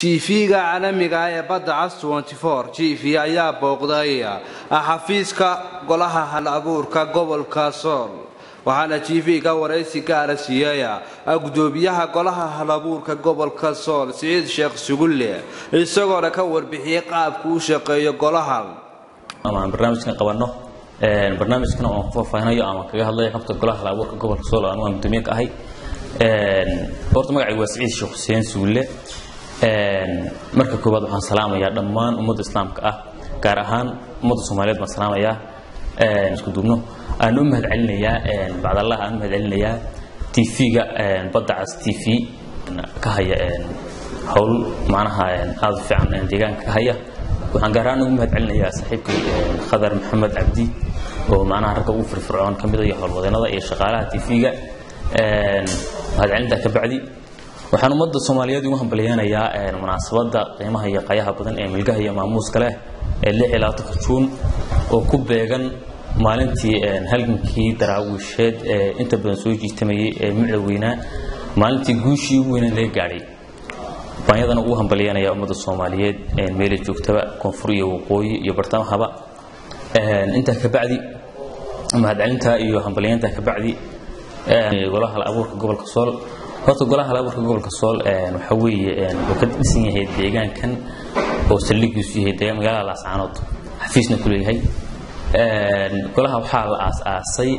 jiifiga caalamiga ah ee badda cas jiifi ayaa booqday xafiiska golaha hal abuurka gobolka sool waxaana jiifiga waraysi gaara siiyey gudoomiyaha golaha hal abuurka gobolka sool siciid sheekh sugulle isagoona ka warbixiyey qaabku u shaqeeyo golahan amaan barnaamijkan qabanno barnaamijkan oon ku faahfaahinayo ama kaga hadlayo xogta golaha hal abuurka gobolka sool anigu aan gudoomiye ka ahay horta magacaygu waa siciid sheekh xuseen sugulle marka koowaad waxaan salaamayaa dhammaan ummadda islaamka ah gaar ahaan ummadda soomaaliyeed baan salaamayaa isku duubno aan u mahad celinayaa bacdallah aan u mahad celinayaa tv-ga badda cas t v ka haya howl macnaha aada u fiican deegaanka ka haya waxaan gaar ahaan ugu mahad celinayaa saaxiibkay khadar maxamed cabdi oo macnaha ragga ugu firfircoon ka mida iyo howlwadeennada iyo shaqaalaha tv-ga mahad celintaa ka bacdi waxaan ummadda soomaaliyeed ugu hambalyeynayaa munaasabadda qiimaha iyo qayaha badan ee milgaha iyo maamuuska leh ee lix iyo labaatanka juun oo ku beegan maalintii halgankii daraawiisheed ee inta badan soo jiitamayay ee micda weynaa maalintii guushii ugu weynaa laga gaadhay baan yadana ugu hambalyeynayaa ummadda soomaaliyeed meela joogtaba koonfur iyo waqooyi iyo bartamahaba intaa ka bacdi mahadcelintaa iyo hambalyeyntaa ka bacdi golaha hal abuurka gobolka sool horta golaha hal abuurka gobolka sool waxa weeye wuxuu ka dhisan yahay deegaankan oo saldhigiisu yahay magaalada laascaanood xafiisna ku leeyahay golaha waxaa la aas-aasay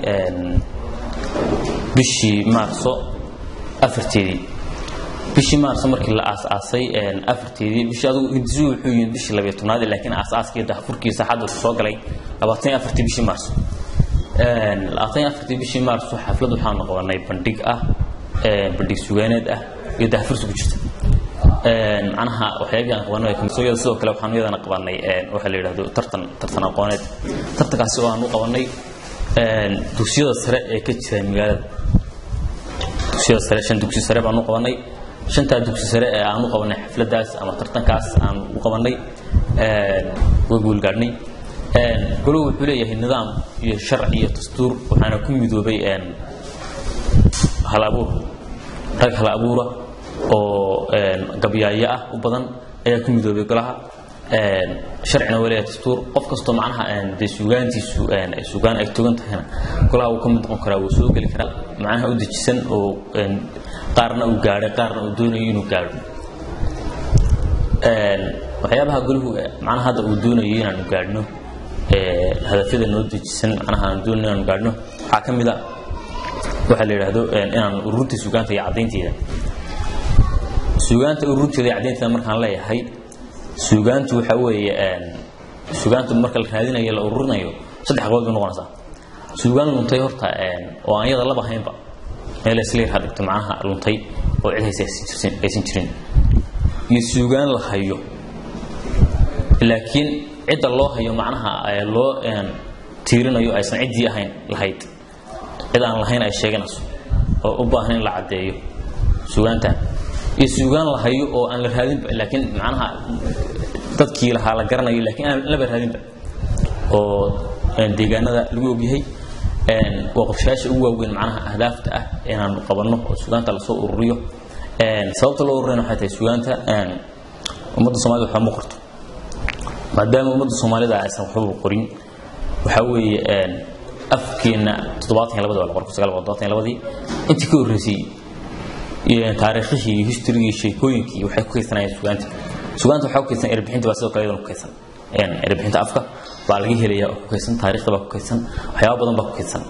bishii maarso afarteedii bishii maarso markii la aas-aasay afarteedii bishii adigu hindisuhu wuxuu yimid bishii labiyo tobnaad laakiin aas-aaskii dahfurkiisa xadda soo galay labaatan iyo afartii bishii maarso labaatan iyo afartii bishii maarso xaflad waxaanu qabanay bandhig ah bandhig sugaaneed ah iyo dahfursi ku jirta macnaha waxyaabihii aan qabanay kamisoyada sidoo kale waxaanu iyadana qabanay waxa la yidhahdo tartan tartan aqooneed tartankaasi oo aanu qabanay dugsiyada sare ee ka jira magaalada dugsiyada sare shan dugsi sare baanu qabanay shantaa dugsi sare ee aanu qabanay xafladaas ama tartankaas aanu u qabanay way guulgaadhnay goluhu wuxuu leeyahay nidaam iyo sharci iyo dastuur waxaana ku midoobay hal abuur rag hal abuura oo gabyaayo ah u badan ayaa ku midoobay golaha sharcina waa leeyahay dastuur qof kastoo macnaha dee sugaantiisu sugaan ay togan tahayna golaha wuu ka mid noqon karaa wuu soo geli karaa macnaha u dejisan oo qaarna uu gaadhay qaarna uu doonayo inuu gaadho waxyaabaha golahu macnaha hadda uu doonayo inaanu gaadhno hadafyada noo dejisan macnaha aanu doonayo inaanu gaadhno waxaa ka mid a waxaa la yidhaahdo inaan ururinta sugaanta iyo caddaynteeda sugaanta ururinteeda iyo caddaynteeda markaan leeyahay sugaantu waxa weeye sugaantu marka la raadinayo la ururinayo saddex qabood bay noqonaysaa sugaan luntay horta oo aan yada laba haynba meel isla yar dhigto macnaha luntay oo cid haysa aysan jirin iyo sugaan la hayo laakiin cidda loo hayo macnaha loo tiirinayo aysan ciddii ahayn lahayd cid aan lahayn ay sheeganayso oo u baahan in la caddeeyo sugaantan iyo sugaan la hayo oo aan la raadinba laakiin macnaha dadkii lahaa la garanayo laakiin aan laba raadinba oo deegaanada lagu ogyahay waa qorshayaasha ugu waaweyn macnaha ahdaafta ah inaanu qabanno oo sugaanta lasoo ururiyo sababta loo ururina waxay tahay sugaanta ummadda soomaalida waxba ma qorto maadaama ummadda soomaalida aysan waxbaba qorin waxaa weeye afkeenna toddobaatan iyo labadii waa la qoray kun sagaal boqol toddobaatan iyo labadii intii ka horreysay taariikhihii iyo historigii iyo sheekooyinkii waxay ku kaysanayeen sugaanta sugaanta waxaa ku kaysan erbixinta baa sidoo kale iyadana ku kaysan erbixinta afka baa laga helaya oo ku kaysan taariikhda baa ku kaysan waxyaaba badan baa ku kaysan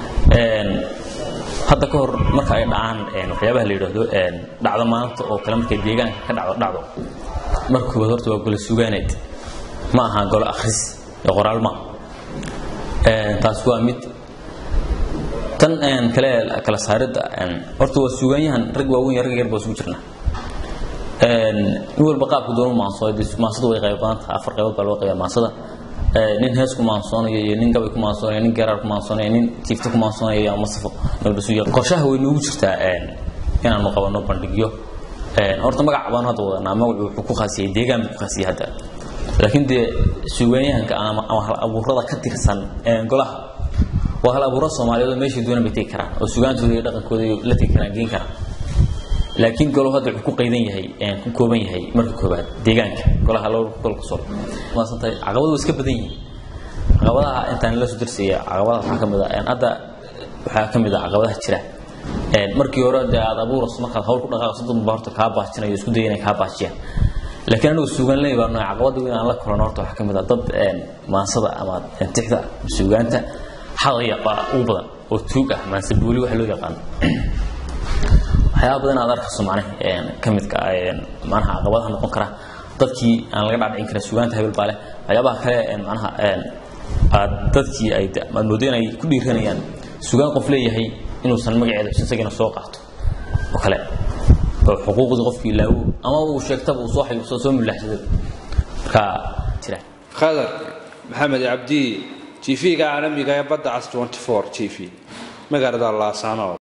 hadda ka hor marka ay dhacaan waxyaabaha la yidhaahdo dhacdo maanta oo kale markay deegaanka ka dhacdo dhacdo marka koobaad horta waa gole sugaaneed ma aha golo akhris ee qoraal ma taas waa mid tan kale kala saaridda horta waa sugaanyahan rag waaweyn rag yar baa isugu jirna nin walba qaabka doonu maansooy maansada way qayb badan tahay afar qaybood baa loo qayba maansada nin hees ku maansoonayo iyo nin gabay ku maansoonayo nin garaar ku maansoonayo nin tiifta ku maansoonayo iyo masafo nabdhasuya qorshaha way noogu jirtaa inaanu qabanno bandhigyo horta magac baanu hadda wadanaa magacu wuxuu ku khaasiyay deegaan buu ku khaasiyay hadda laakiin dee sugaanyahanka ama hal abuurada ka tirsan golaha waa hal abuuro soomaaliyeed oo meeshay doonaan bay tegi karaan oo sugaantooda iyo dhaqankooda la tegi karaan geen karaan laakiin golo hadda wuxuu ku qaydan yahay ku kooban yahay marka koobaad deegaanka golaha laba gobolka sool maasantahay caqabadu waa iska badan yihiin caqabadaha intaan la soo dirsiya caqabadaha waxaa ka mid ah hadda waxaa ka mid ah caqabadaha jira markii hore dee aad abuurayso markaad hawl ku dhaqaaqso dad baa horta kaa baajinayo isku daya inay kaa baajiyaan laakiin anigu suugaanley baa nooc caqabada weyn aan la kulano horta waxaa ka mid ah dad maansada ama tixda suugaanta xadaya baa ugu badan oo tuug ah maanse booli waxa loo yaqaano waxyaaba badan aad arkayso macnaha ka midka macnaha caqabadaha noqon kara dadkii aan laga dhaadhicin karin suugaanta hebel baa leh waxyaabaha kale macnaha aad dadkii ay aad moodo inay ku dhiiranayaan suugaan qof leeyahay inuusan magaceeda xusin isagina soo qaato oo kale oo xuquuqdii qofkii ilaawo ama uu sheegtaba uu soo xayuuso soo mulaaxsaday marka jira khadar maxamed cabdi tv-ga caalamiga ee badda cas 24 tv magaalada laasaanood